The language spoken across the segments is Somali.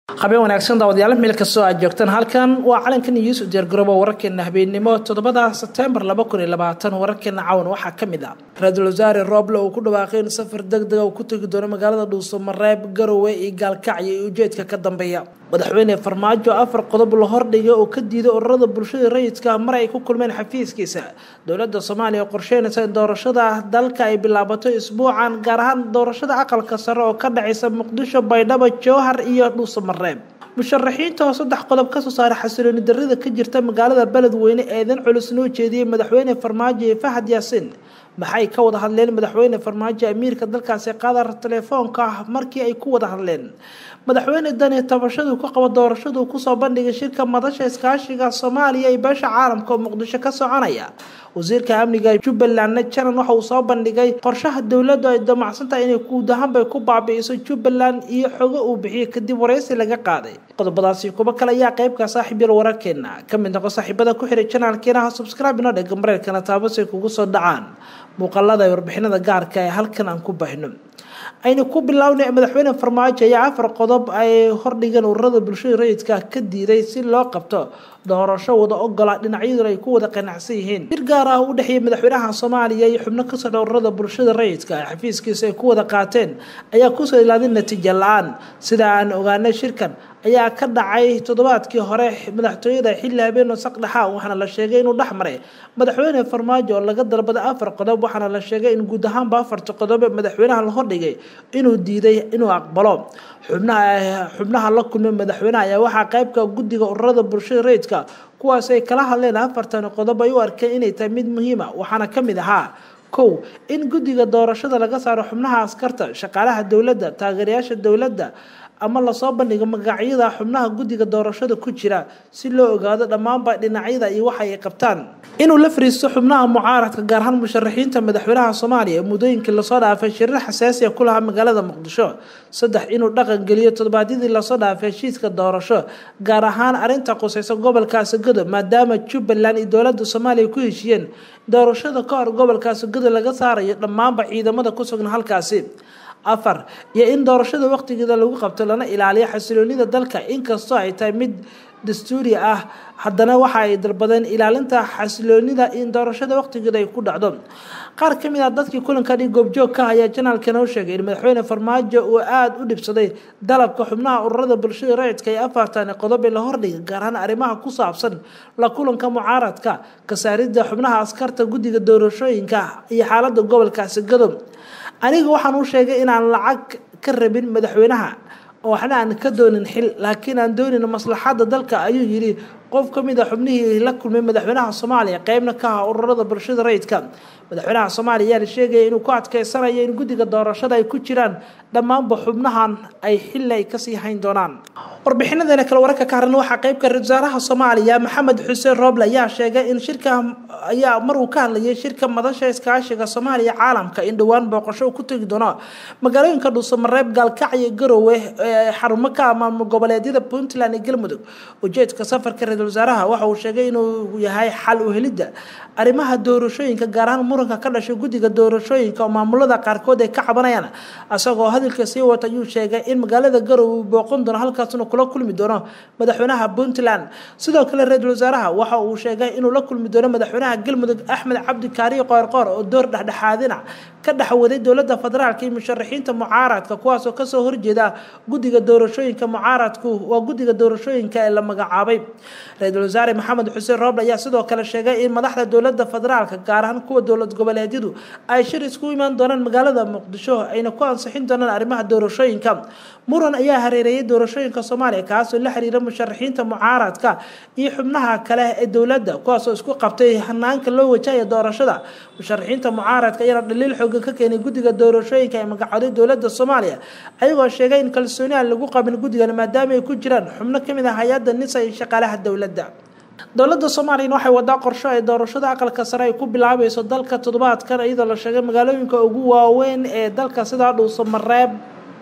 habeen wanaagsan daawadayaal meel kastoo aad joogtaan halkan waa calanka news diyaargaroobo wararkeena habeenimo toddobada sebtembar laba kun iyo labaatan wararkeena cawan waxaa ka mid ah ra-iisul wasaare rooble uu ku dhawaaqay in safar deg dega uu ku tegi doono magaalada dhuuso mareeb garowe iyo gaalkacyo iyo ujeedka ka dambeeya madaxweyne farmaajo afar qodob la hordhigay oo ka diiday ururada bulshada rayidka mar ay ku kulmeen xafiiskiisa dowladda soomaaliya qorsheynaysa in doorashada dalka ay bilaabato isbuucan gaar ahaan doorashada aqalka sare oo ka dhacaysa muqdisho baydhabo jowhar iyo dhuuso mareeb musharaxiinta oo saddex qodob kasoo saaray xasilooni darrida ka jirta magaalada beledweyne eedan culus noo jeediyey madaxweyne farmaajo iyo fahad yaasiin maxay ka wada hadleen madaxweyne farmaajo amiirka dalkaasi qaadar telefoonka ah markii ay ku wada hadleen madaxweyne dani tabashadu ka qabo doorashadu kusoo bandhigay shirka madasha iskaashiga soomaaliya iyo beesha caalamka oo muqdisho ka soconaya wasiirka amniga jubbalandna janan waxa uu soo bandhigay qorshaha dowladdu ay damacsantahay inay guud ahaanbay ku baabi'iso jubbaland iyo xogo uu bixiyay kadib waraysi laga qaaday qodobadaasi kuba kale ayaa qeybka saaxiibyal wararkeena ka mid noqo saaxiibada ku xiray janaalkeena ha subscribe inoo dhega mareerkana taabasay kugu soo dhacaan muuqaalada ay warbixinada gaarka ee halkan aan ku bahno aynu ku bilownay madaxweyne farmaajo ayaa afar qodob ay hordhigeen ururada bulshada rayidka ka diiday si loo qabto doorasho wada ogola dhinacyaduna ay ku wada qanacsan yihiin shir gaar ah u dhexeeyay madaxweynaha soomaaliya iyo xubno ka socda ururada bulshada rayidka ee xafiiskiisa ay ku wada qaateen ayaa kusoo ilaadin natiijo la-aan sida aan ogaanay shirkan ayaa ka dhacay toddobaadkii hore madaxtooyada xilli habeen saqdhaxa waxaana la sheegay inuu dhex maray madaxweyne farmaajo oo laga dalbaday afar qodob waxaana la sheegay in guud ahaanba afarta qodob ee madaxweynaha la hordhigay inuu diiday inuu aqbalo xubnaha xubnaha la kulmay madaxweynaha ayaa waxaa qeybka guddiga ururada bulshada rayidka kuwaas ay kala hadleen afartan qodob ay u arkeen inay tahay mid muhiima waxaana ka mid ahaa kow in guddiga doorashada laga saaro xubnaha askarta shaqaalaha dowladda taageerayaasha dowladda ama lasoo bandhigo magacyada xubnaha guddiga doorashada ku jira si loo ogaado dhammaanba dhinacyada iyo waxa ay qabtaan inuu la fariisto xubnaha mucaaradka gaar ahaan musharaxiinta madaxweynaha soomaaliya muddooyinkii lasoo dhaafay shirar xasaasiya ku lahaa magaalada muqdisho saddex inuu dhaqan geliyo toddobaadyadii lasoo dhaafay heshiiska doorasho gaar ahaan arrinta qusaysa gobolkaasi godob maadaama jubbaland iyo dowladda soomaaliya ku heshiiyeen doorashada ka hor gobolkaasi godob laga saarayo dhammaanba ciidamada ku sugan halkaasi afar iyo in doorashada waqtigeeda lagu qabto lana ilaaliyo xasiloonida dalka inkastoo ay tahay mid dastuuri ah haddana waxa ay dalbadeen ilaalinta xasiloonida in doorashada waqtigeeda ay ku dhacdo qaar ka mid ah dadkii kulankan goobjoog ka ayaa janaalkana u sheegay in madaxweyne farmaajo uu aada u dhibsaday dalabka xubnaha ururada bulshada rayidka ee afartan qodob ee la hordhigay gaar ahaan arrimaha ku saabsan la kulanka mucaaradka kasaaridda xubnaha askarta guddiga doorashooyinka iyo xaalada gobolkaasi gadob aniga waxaan u sheegay inaan lacag ka rabin madaxweynaha oo waxna aan ka doonin xil laakiin aan doonin maslaxadda dalka ayuu yidhi qof ka mid a xubnihii la kulmay madaxweynaha soomaaliya qeybna ka ah ururada bulshada rayidka madaxweynaha soomaaliya ayaa la sheegaya inuu ku adkeysanayo in guddiga doorashada ay ku jiraan dhammaanba xubnahan ay xilli ay kasii hayn doonaan warbixinadeena kale wararka ka haran waxaa qeybka ra-isul wasaaraha soomaaliya maxamed xuseen rooble ayaa sheegay in shirka ayaa mar uu ka hadlayay shirka madasha iskaashiga soomaaliya caalamka in dhowaan booqasho uu ku tegi doono magaalooyinka dhuuso mareeb gaalkacyo garowe ee xarumo ka maamul goboleedyada puntland iyo galmudug ujeedka safarka ra-isul wasaaraha waxa uu sheegay inuu yahay xal u helidda arrimaha doorashooyinka gaar ahaan muranka ka dhashay guddiga doorashooyinka oo maamulada qaarkood ay ka cabanayaan isagoo hadalka sii wata ayuu sheegay in magaalada garowe uu booqan doono halkaasna kula kulmi doono madaxweynaha puntland sidoo kale ra-iisul wasaaraha waxa uu sheegay inuu la kulmi doono madaxweynaha galmudug axmed cabdi kaariyo qoorqoor oo door dhexdhexaadina ka dhexwaday dowladda federaalka iyo musharaxiinta mucaaradka kuwaasoo kasoo horjeeda guddiga doorashooyinka mucaaradku waa guddiga doorashooyinka ee la magacaabay ra-iisul wasaare maxamed xuseen rooble ayaa sidoo kale sheegay in madaxda dowladda federaalka gaar ahaan kuwa dowlad goboleedyadu ay shir isku imaan doonaan magaalada muqdisho ayna ku ansixin doonaan arrimaha doorashooyinka muran ayaa hareereeyay doorashooyinka soomaaliya kaasoo la xiriira musharaxiinta mucaaradka iyo xubnaha kale ee dowladda kuwaasoo isku qabtay hanaanka loo wajahaya doorashada musharaxiinta mucaaradka ayaana dhaliil xoogan ka keenay guddiga doorashooyinka ee magacooday dowladda soomaaliya ayagoo sheegay in kalsooni aan lagu qabin guddigan maadaama ay ku jiraan xubno kamid ah hay-adda nisa iyo shaqaalaha dowladda dowladda soomaaliyana waxay wadaa qorsho ay doorashada aqalka sare ay ku bilaabayso dalka toddobaadkan iyadoo la sheegay magaalooyinka ugu waaweyn ee dalka sidaa dhuuso mareeb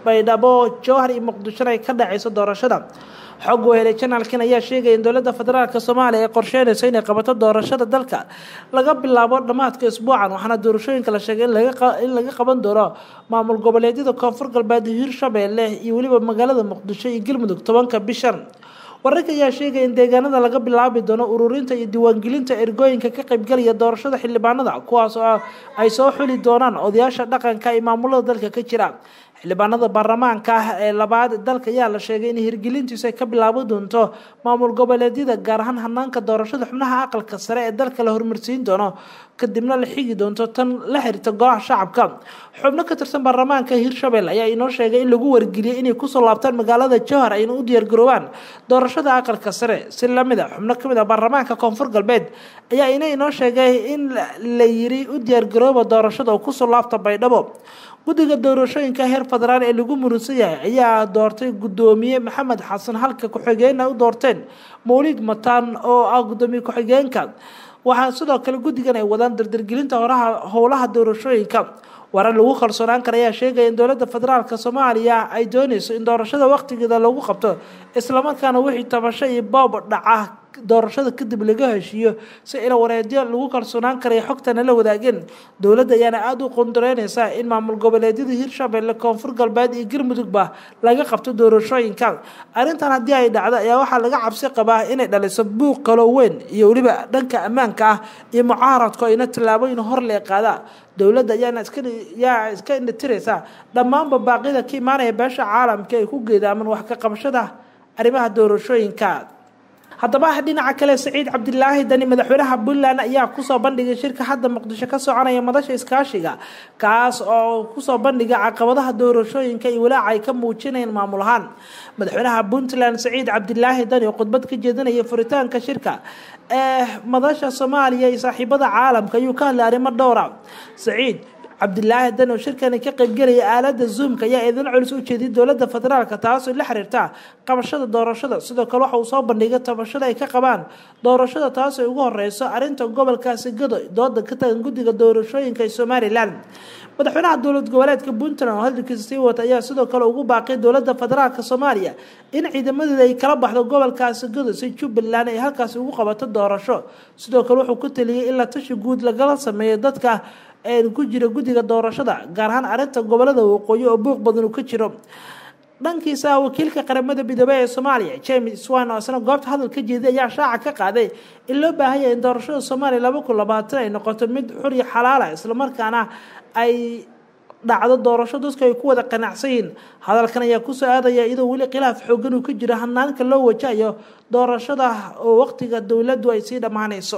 baydhabo jowhar iyo muqdishona ay ka dhaceyso doorashada xog wehelay janaalkan ayaa sheegaya in dowladda federaalk soomaaliya ay qorsheynayso inay qabato doorashada dalka laga bilaabo dhammaadka isbuucan waxaana doorashooyinka la sheegay in laga qaban doono maamul goboleedyada koonfur galbeed hiirshabeelle iyo weliba magaalada muqdisho iyo galmudug tobanka bishan wararka ayaa sheegaya in deegaanada laga bilaabi doono ururinta iyo diiwaangelinta ergooyinka ka qaybgalaya doorashada xildhibaanada kuwaas oo ay soo xuli doonaan odayaasha dhaqanka iyo maamulada dalka ka jira xildhibaanada baarlamaanka ah ee labaad dalka ayaa la sheegay in hirgelintiisu ay ka bilaaban doonto maamul goboleedyada gaar ahaan hanaanka doorashada xubnaha aqalka sare ee dalka la hormarsiin doono kadibna la xigi doonto tan la xiriirta golaha shacabka xubno ka tirsan baarlamaanka hiirshabelle ayaa inoo sheegay in lagu wargeliyay inay kusoo laabtaan magaalada jowhar ayna u diyaargaroobaan doorashada aqalka sare si lamid a xubno kamid ah baarlamaanka koonfur galbeed ayaa ina inoo sheegay in la yiri u diyaargarooba doorashada oo kusoo laabta baydhabo guddiga doorashooyinka heer federaal ee lagu muransan yahay ayaa doortay guddoomiye maxamed xasan halka ku-xigeenna u doorteen mawlid mataan oo ah guddoomiye ku-xigeenka waxaa sidoo kale guddigan ay wadaan dardargelinta horaha howlaha doorashooyinka warar lagu kalsoonaan kara ayaa sheegaya in dowladda federaalk soomaaliya ay dooneyso in doorashada waqtigeeda lagu qabto islamarkaana wixii tabasho iyo boob dhaca doorashada kadib laga heshiiyo si ila wareedyo lagu kalsoonaan karaya xogtana la wadaageen dowladda ayaana aada u qondareyneysa in maamul goboleedyada hiirshabelle koonfur galbeed iyo galmudugba laga qabto doorashooyinka arrintan haddii ay dhacdo ayaa waxaa laga cabsi qabaa inay dhaliso buuq kaloo weyn iyo weliba dhanka ammaanka ah iyo mucaaradku ayna tallaabooyin hor lee qaada dowladda ayaana iskayaa iska indhatireysa dhammaanba baaqyada ka imaanaya beesha caalamka ay ku geedaaman wax ka qabashada arrimaha doorashooyinka haddaba dhinaca kale saciid cabdilaahi dani madaxweynaha puntland ayaa kusoo bandhigay shirka hadda muqdisho ka soconaya madasha iskaashiga kaas oo kusoo bandhiga caqabadaha doorashooyinka iyo walaaca ay ka muujinayaan maamul ahaan madaxweynaha puntland saciid cabdilaahi dani oo khudbad ka jeedinaya furitaanka shirka ee madasha soomaaliya iyo saaxiibada caalamka ayuu ka hadlay arrimo dhowra saciid cabdilaahi dan oo shirkani ka qaybgelaya aalada zoomka ayaa eedan culus u jeediyay dowladda federaalka taasoo la xiriirta qabashada doorashada sidoo kale waxa uu soo bandhigay tabashada ay ka qabaan doorashada taasoo ugu horeyso arrinta gobolkaasi gado dooda ka tagan guddiga doorashooyinka ee somalilan madaxweynaha dowlad goboleedka puntland oo hadalkiisa sii wata ayaa sidoo kale ugu baaqay dowladda federaalk soomaaliya in ciidamadeeda ay kala baxdo gobolkaasi gado si jubbaland ay halkaasi ugu qabato doorasho sidoo kale wuxuu ku taliyay in la tashi guud lagala sameeyo dadka ku jira guddiga doorashada gaar ahaan arrinta gobolada waqooyi oo buuq badan uu ka jiro dhankiisa wakiilka qaramada midoobey ee soomaaliya james swan oo isna goobta hadal ka jeeday ayaa shaaca ka qaaday in loo baahanya in doorashada soomaaliya laba kun labaatan ay noqoto mid xur iyo xalaala islamarkaana ay dhacdo doorasho dadku ay ku wada qanacsan yihiin hadalkan ayaa kusoo aadaya iyadoo weli khilaaf xoogan uu ka jiro hanaanka loo wajahayo doorashada oo waqtiga dowladdu ay sii dhammaanayso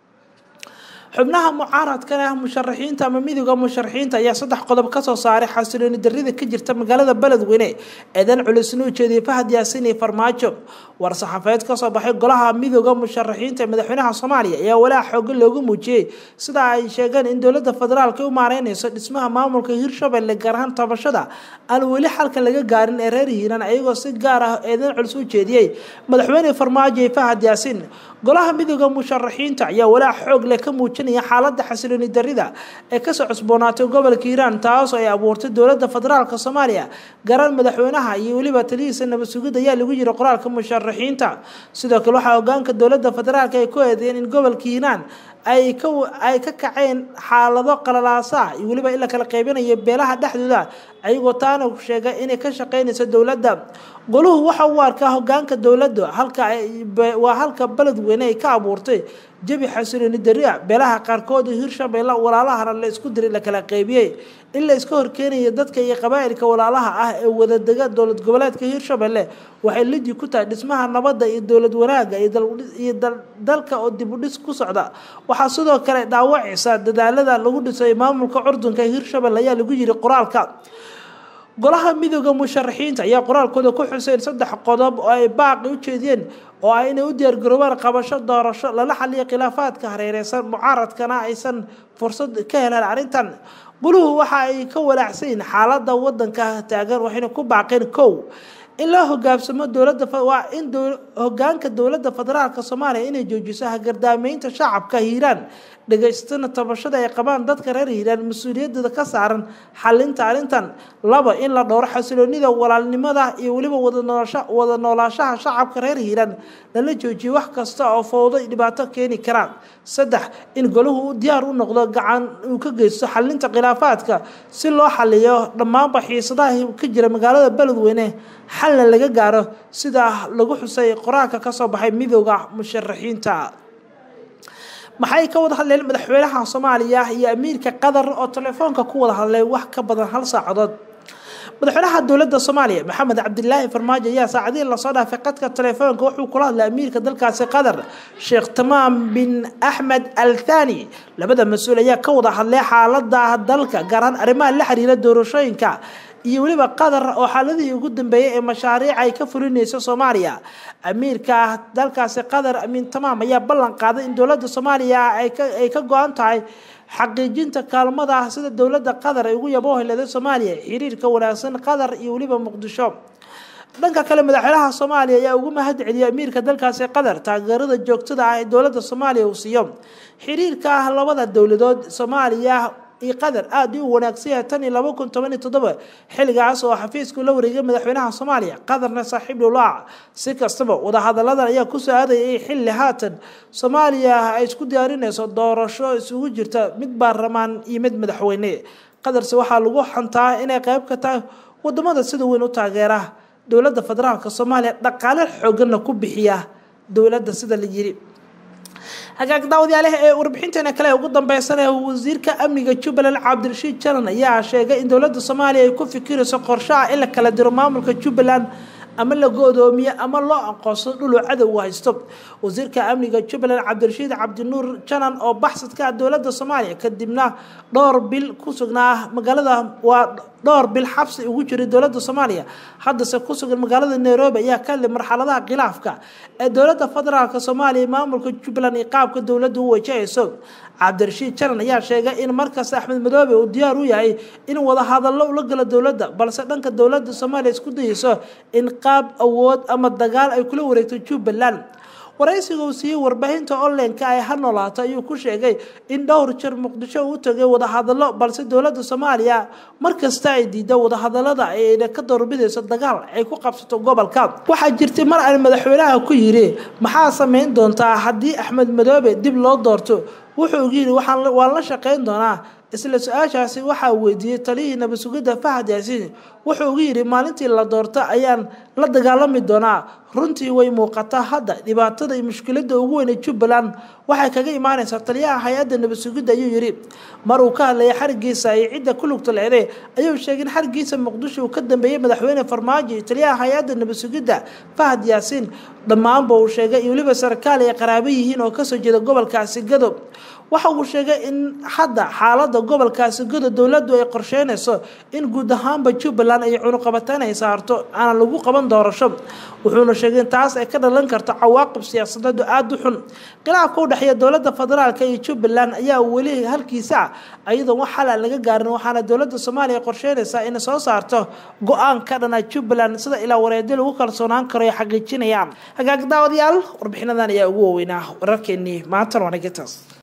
xubnaha mucaaradkan ah musharaxiinta ama midooda musharaxiinta ayaa saddex qodob kasoo saaray xasilooni darida ka jirta magaalada beledweyne eedan culisna u jeediyay fahad yaasin iyo farmaajo war saxaafeed kasoo baxay golaha midooda musharaxiinta ee madaxweynaha soomaaliya ayaa walaac xoogan loogu muujiyey sida ay sheegeen in dowlada federaalk u maareyneyso dhismaha maamulka hiirshabelle gaar ahaan tabashada aan weli xalka laga gaarin ee reer hiiran ayagoo si gaar ah eedan culis u jeediyey madaxweyne farmaajo iyo fahad yaasin golaha midooda musharaxiinta ayaa walaac xoog leh ka muujinaya xaalada xasilooni darida ee kasoo cusboonaatay gobolka hiiraan taasoo ay abuurtay dowlada federaalk soomaaliya garan madaxweynaha iyo weliba talihiisa nabad sugid ayaa lagu yiri qoraalka musharaxiinta sidoo kale waxaa hogaanka dowlada federaalk ay ku eedeeyeen in gobolka hiiraan ay ka ay ka kaceen xaalado qalalaasa iyo weliba in la kala qaybinayo beelaha dhexdooda ayagoo taana sheegay inay ka shaqeynayso dowladda goluhu waxa uu arkaa hogaanka dowladda halka waa halka beledweyne ay ka abuurtay jabi xasilooni daria beelaha qaarkood hiirshabelle walaalahana la isku diray la kala qaybiyey in la iska horkeenayo dadka iyo qabaa'ilka walaalaha ah ee wadadega dowlad goboleedka hiirshabelle waxay lidi ku tahay dhismaha nabadda iyo dowlad wanaaga iyo dalka oo dib u dhis ku socda waxaa sidoo kale dhaawacaysa dadaalada lagu dhisay maamulka curdunka hiirshabelle ayaa lagu yiri qoraalka golaha midooda musharaxiinta ayaa qoraalkooda ku xuseen saddex qodob oo ay baaqi u jeediyeen oo ah inay u diyaargaroobaan qabasho doorasho lala xaliyo khilaafaadka hareereysan mucaaradkana aysan fursad ka helaan arrintan guluhu waxa ay ka walaacsayiin xaalada wadanka taagan waxayna ku baaqeen kow in loo hogaamsamo dowlada waa in hogaanka dowlada federaalk soomaaliya inay joojiso hagardaameynta shacabka hiiraan dhegaystana tabashada ay qabaan dadka reer hiiraan mas-uuliyadooda ka saaran xalinta arrintan laba in la dhowro xasiloonida walaalnimada iyo weliba wada noolaashaha shacabka reer hiiraan lala joojiyo wax kasta oo fowdo dhibaato keeni karaan saddex in golahu uu diyaar u noqdo gacan uu ka geysto xalinta khilaafaadka si loo xaliyo dhammaanba xiisadaha ka jira magaalada beledweyne xalna laga gaaro sida lagu xusay qoraalka kasoo baxay midooda musharaxiinta maxay ka wada hadleen madaxweynaha soomaaliya iyo amiirka qatar oo telefoonka ku wada hadlay wax ka badan hal saacadood madaxweynaha dowladda soomaaliya maxamed cabdilaahi farmaajo ayaa saacadihii lasoo dhaafay qadka telefoonka wuxuu kula hadlay amiirka dalkaasi qatar sheekh tamaam bin axmed al thani labada mas-uul ayaa ka wada hadlay xaalada dalka gaar ahaan arrimaha la xiriira doorashooyinka iyo weliba qatar oo xaaladihii ugu dambeeyay ee mashaariic ay ka fulinayso soomaaliya amiirka dalkaasi qatar amiin tamaam ayaa ballan qaaday in dowladda soomaaliya ay ka go-an tahay xaqiijinta kaalmada sida dowladda qatar ay ugu yabooheleeday soomaaliya xiriirka wanaagsan qatar iyo weliba muqdisho dhanka kale madaxweynaha soomaaliya ayaa ugu mahad celiyay amiirka dalkaasi qatar taageerada joogtada ah ee dowladda soomaaliya uu siiyo xiriirka labada dowladood soomaaliya iyo qatar aada u wanaagsan yahay tan iyo laba kun toban iyo toddoba xilligaas oo xafiisku la wareegay madaxweynaha soomaaliya qatarna saaxiib dhowlaac si kastaba wadahadaladan ayaa kusoo aadayay xilli haatan soomaaliya ay isku diyaarinayso doorasho isugu jirta mid baarlamaan iyo mid madaxweyne qatarse waxaa lagu xantaa inay qayb ka tahay wadamada sida weyn u taageera dowladda federaalka soomaaliya dhaqaale xooganna ku bixiya dowladda sida la yiri hagaag daawadayaalaha ee warbixinteena kale ugu dambeysana wasiirka amniga jubbaland cabdirashiid jalan ayaa sheegay in dowladda soomaaliya ay ku fikirayso qorshaha in la kala diro maamulka jubbaland ama la go-doomiyo ama loo aqoonsado dhuluu cadowga haysto wasiirka amniga jubbaland cabdirashiid cabdinuur janan oo baxsadka dowladda soomaaliya kadibna dhowr bil ku sugnaa magaalada waa dhowr bil xabsi ugu jiray dowladda soomaaliya haddase ku sugan magaalada nairobi ayaa ka hadlay marxaladaha khilaafka ee dowladda federaalka soomaaliya maamulka jubbaland iyo qaabka dowladda u wajahayso cabdirashiid janan ayaa sheegay in markasta axmed madoobe uu diyaar u yahay in wadahadallo ula galo dowladda balse dhanka dowladda soomaaliya isku dayeyso in qaab awood ama dagaal ay kula wareegto jubbaland waraysiga uu siiyey warbaahinta onlineka ay ha noolaato ayuu ku sheegay in dhowr jir muqdisho uu tagay wadahadallo balse dowladda soomaaliya markasta ay diida wadahadalada ayna ka doorbidayso dagaal ay ku qabsato gobolka waxaa jirtay mar aan madaxweynaha ku yidhi maxaa samayn doontaa haddii axmed madoobe dib loo doorto wuxuu ugu yidhi waan la shaqayn doonaa isla su-aashaasi waxaa weydiiyey taliyihii nabasugidda fahad yaasiin wuxuu ugu yidhi maalintii la doorto ayaan la dagaalami doonaa runtii way muuqataa hadda dhibaatada iyo mushkiladda ugu weyn ee jubbaland waxay kaga imaanaysaa taliyaha hay-adda nabasugidda ayuu yidhi mar uu ka hadlayay xarigiisa iyo cidda ku lugta leeday ayuu sheegay in xarigiisa muqdisho uu ka dambeeyey madaxweyne farmaajo iyo taliyaha hay-adda nabasugidda fahad yaasiin dhammaanba uu sheegay iyo weliba sarkaal ay qaraabo yihiin oo kasoo jeeda gobolkaasi gadob waxa uu sheegay in hadda xaalada gobolkaasi godo dowladdu ay qorsheynayso in guud ahaanba jubbaland ay cunuqabateyn ay saarto aanan lagu qaban doorasho wuxuuna sheegay in taas ay ka dhalan karto cawaaqib siyaasadeed oo aada u xun khilaafka u dhexeeya dowladda federaalka iyo jubbaland ayaa weli halkiisa ah iyadoon wax xal aan laga gaarin waxaana dowladda soomaaliya qorsheynaysaa inay soo saarto go-aan ka dhana jubbaland sida ilaa wareedi lagu kalsoonaan karo ay xaqiijinayaan hagaag daawadayaal warbixinadan ayaa ugu waaweynaa wararkeenii maantan waanagintaas